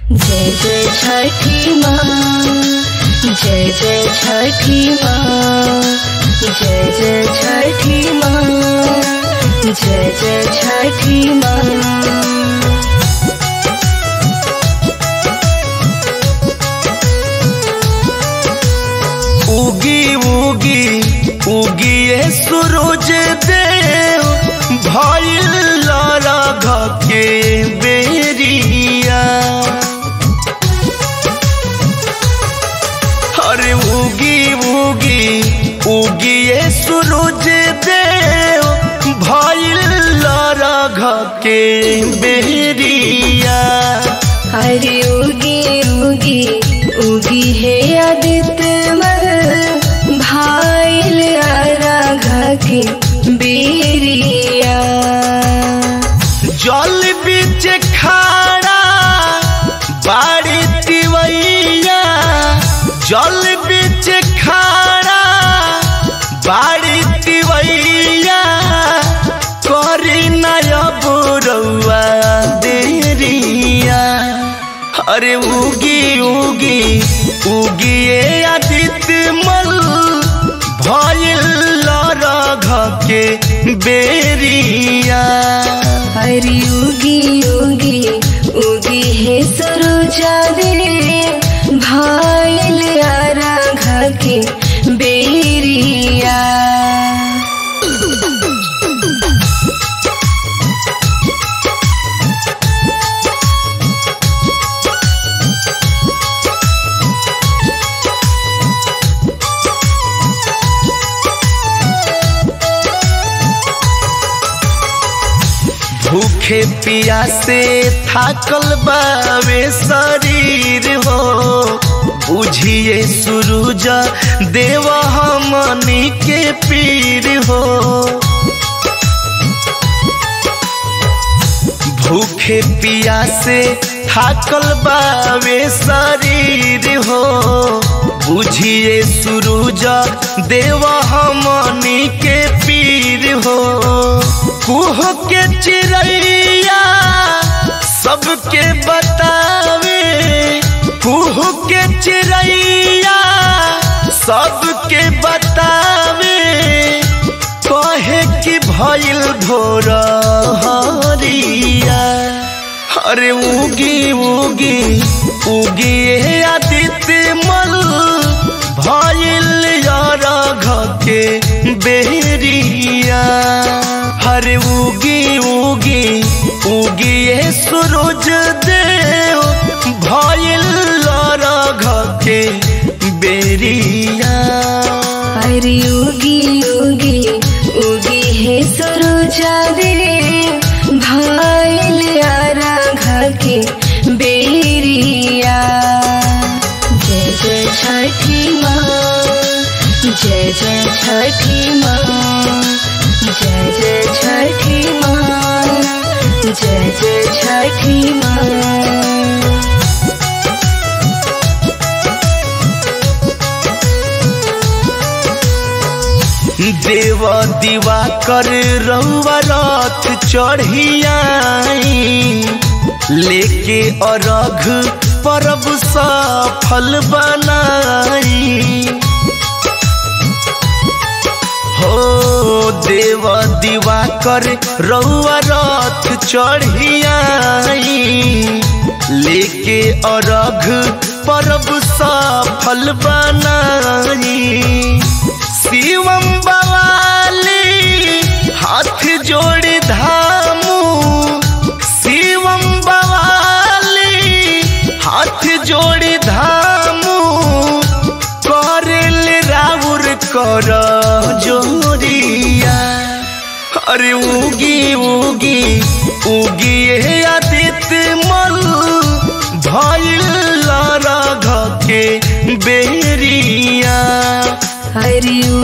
जय जय छठी माँ जय जय छठी माँ जय जय छठी माँ जय जय छठी माँ उगी उगी उगिए सूरज देव भइल लरघ के बेरिया अरे उगी उगी उगिए सूरज देव भइल लरघ के बेरिया हरि उगी उगी उगी है आदित्य मल भाईल राघा की बेरिया जल बीच खाड़ा बाड़ी तिवैया जल बीच खाड़ा बाड़ी तिवैया करी नयब रउआ देरिया अरे उगी उगी उगिए आदित्य मल भइल लरघ के बेरिया हरि उगी उगी उगी है सरोजा दे भाईल राघा की बेरिया भूखे पियासे थाकल बावे शरीर हो बुझिए सूरज देव हमनी के पीर हो भूखे पियासे थाकल बावे शरीर हो बुझिए सूरज देव हमनी के पीर हो कुह के चिड़ैया सबके बतावे कुह के चिड़ैया सबके बतावे कहे कि भइल भोर हरिया अरे उगी उगी उगी हे आदित्य मल भइल यारघ के बेरिया हरे उगी उगी उगी हे सूरज देव भइल यारघ के बेरिया हरि उगी उगी उगी है सरोजा दे भाईल राघा के बेरिया जय जय छठी माँ जय जय छठी माँ जय जय छठी माँ जय जय छठी माँ देव दीवा कर रउआ रथ चढ़ियाई लेके अरघ परब सफल बनाई हो देव दीवा कर रउआ रथ चढ़ियाई लेके अरघ परब सफल बनाई शिवम बवाली हाथ जोड़ धामू शिवम बवाली हाथ जोड़ धामू करल राउर कर जोरिया अरे उगी उगी उगी हे आदित्य मल भइल रघ के बेरिया हरि